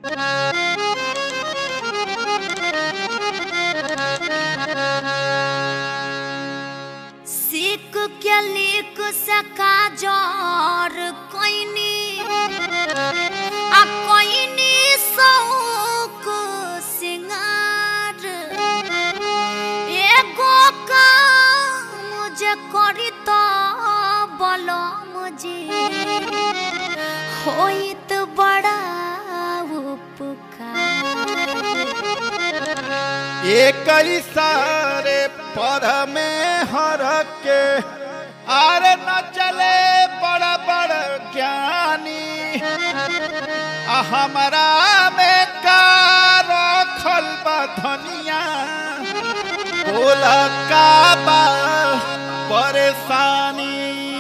सीख के लिख सका जोर कोइनी आ कोइनी सौक सिंगार एगो का मुझे करी तो बोलो मुझे होइत बड़ा उपकार एक सारे पर में हर के आर न चले बड़ बड़ ज्ञानी आ हमरा में का रखल बा धनिया बोल का बा परेशानी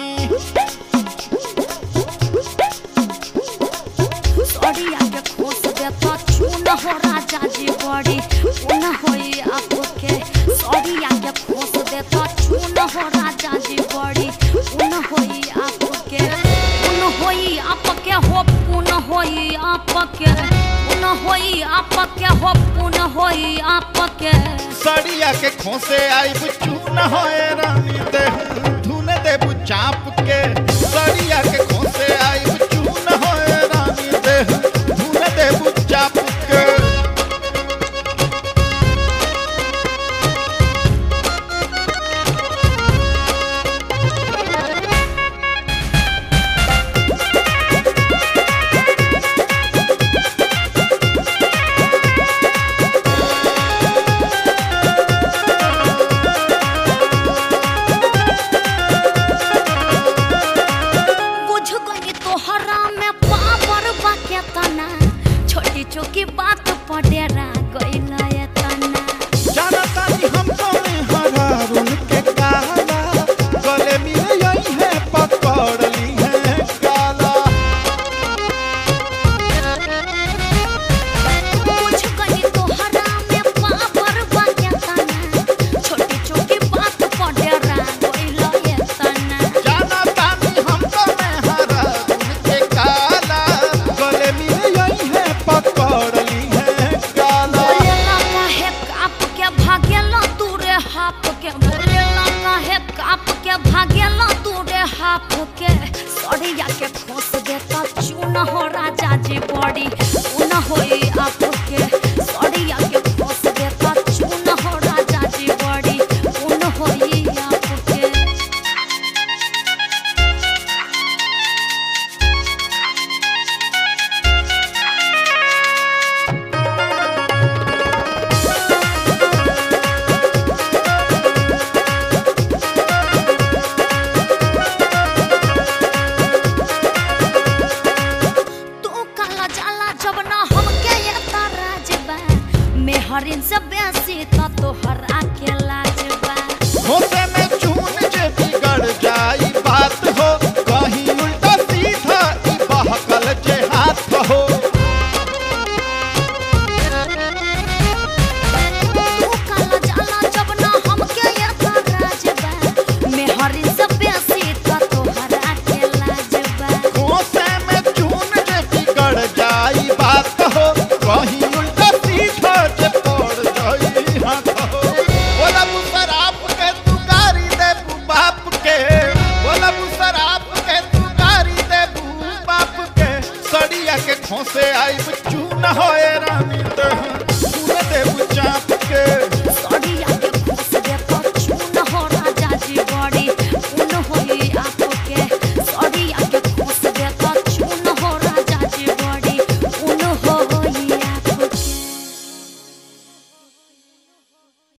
सड़िया के खोस दे तो चून हो राजा जी बड़ी उन होई आपके सड़िया के खोस दे तो चून हो राजा जी बड़ी उन होई आपके उन होई आपके हो पुन होई आपके उन होई आपके हो पुन होई आपके सड़िया के खोसे आई चून होए रानी दे धुन दे चाप के सड़िया के खोसे आई चून होए रानी दे धुन दे चाप के बुझ गई तोहरा में पावर बा के तना छोटी छोटी बात पडेरा गइल ये तना जाना तानी हम कौन हरा रुन के काला गले मिले यही है पकड़ ली है काला बुझ गई तोहरा में पावर बा के तना छोटी छोटी बात पडेरा गइल ये तना जाना तानी हम कौन हरा रुन के काला गले मिले यही है पकड़ ली है काला बोलेला काहे काप के भागेला तू रे हाप के बोलेला काहे काप के भागेला तू रे हाप के सड़िया के खोस देता चून हो राजा जी बड़ी उन होई आप के सड़िया के खोस देता चून हो राजा जी बड़ी उन होई आप के तू काला जाला जब ना हमके ये तराज बा मेहरिन से बेसी त तोहर के लाज बा होते में चून जे बिगड़ जाई बात हो कहीं उल्टा सीधा ई बहकल जे हाथ हो तू काला जाला जब ना हमके ये तराज बा मेहरिन से बेसी त तोहर के लाज बा होते में चून जे बिगड़ जाई बात हो कहीं उल्टा सीधा जे पड़ जाई हाथ हो बोला मुसराप के तू गारी दे बाप के बोला मुसराप के तू गारी दे बाप के सड़िया के खोसे आई चून हो